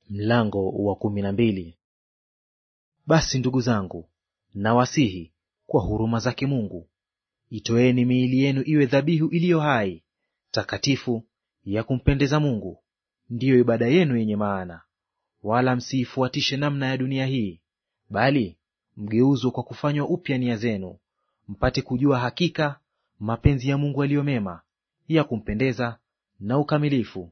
Mlango wa kumi na mbili. Basi ndugu zangu, nawasihi kwa huruma zake Mungu, itoeni miili yenu iwe dhabihu iliyo hai, takatifu, ya kumpendeza Mungu, ndiyo ibada yenu yenye maana. Wala msiifuatishe namna ya dunia hii, bali mgeuzwe kwa kufanywa upya nia zenu, mpate kujua hakika mapenzi ya Mungu aliyo mema, ya kumpendeza na ukamilifu.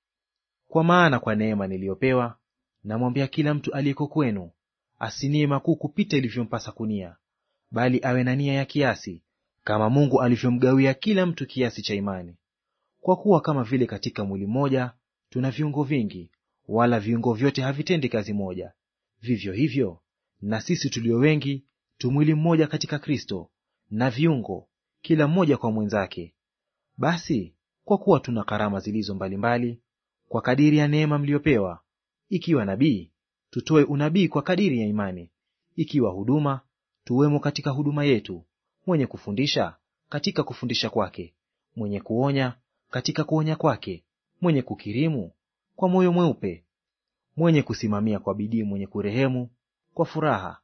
Kwa maana kwa neema niliyopewa namwambia kila mtu aliyeko kwenu asinie makuu kupita ilivyompasa kunia, bali awe na nia ya kiasi, kama Mungu alivyomgawia kila mtu kiasi cha imani. Kwa kuwa kama vile katika mwili mmoja tuna viungo vingi, wala viungo vyote havitendi kazi moja, vivyo hivyo na sisi tulio wengi tu mwili mmoja katika Kristo, na viungo kila mmoja kwa mwenzake. Basi kwa kuwa tuna karama zilizo mbalimbali kwa kadiri ya neema mliyopewa, ikiwa nabii, tutoe unabii kwa kadiri ya imani; ikiwa huduma, tuwemo katika huduma yetu; mwenye kufundisha, katika kufundisha kwake; mwenye kuonya, katika kuonya kwake; mwenye kukirimu, kwa moyo mweupe; mwenye kusimamia kwa bidii; mwenye kurehemu, kwa furaha.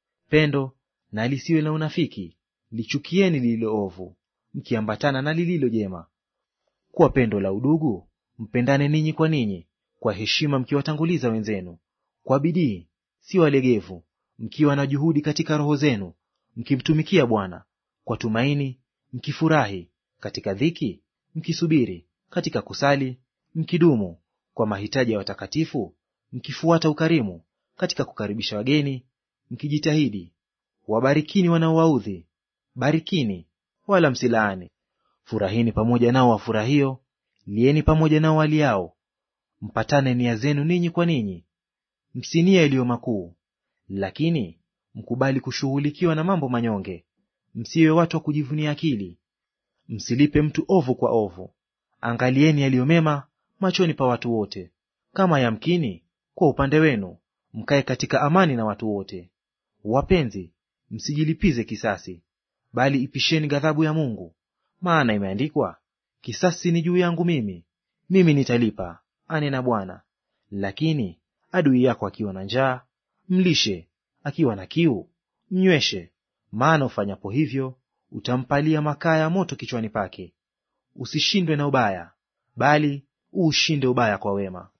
Pendo na lisiwe na unafiki; lichukieni lililo ovu, mkiambatana na lililo jema. Kwa pendo la udugu mpendane ninyi kwa ninyi, kwa heshima mkiwatanguliza wenzenu. Kwa bidii, si walegevu, mkiwa na juhudi katika roho zenu, mkimtumikia Bwana. Kwa tumaini mkifurahi, katika dhiki mkisubiri, katika kusali mkidumu, kwa mahitaji ya watakatifu mkifuata ukarimu, katika kukaribisha wageni mkijitahidi. Wabarikini wanaowaudhi, barikini wala msilaani. Furahini pamoja nao wafurahio, lieni pamoja nao waliao. Mpatane nia zenu ninyi kwa ninyi. Msinia iliyo makuu, lakini mkubali kushughulikiwa na mambo manyonge. Msiwe watu wa kujivunia akili. Msilipe mtu ovu kwa ovu. Angalieni yaliyo mema machoni pa watu wote. Kama yamkini, kwa upande wenu, mkae katika amani na watu wote. Wapenzi, msijilipize kisasi, bali ipisheni ghadhabu ya Mungu, maana imeandikwa, kisasi ni juu yangu mimi, mimi nitalipa, anena Bwana. Lakini adui yako akiwa na njaa, mlishe; akiwa na kiu, mnyweshe; maana ufanyapo hivyo utampalia makaa ya moto kichwani pake. Usishindwe na ubaya, bali uushinde ubaya kwa wema.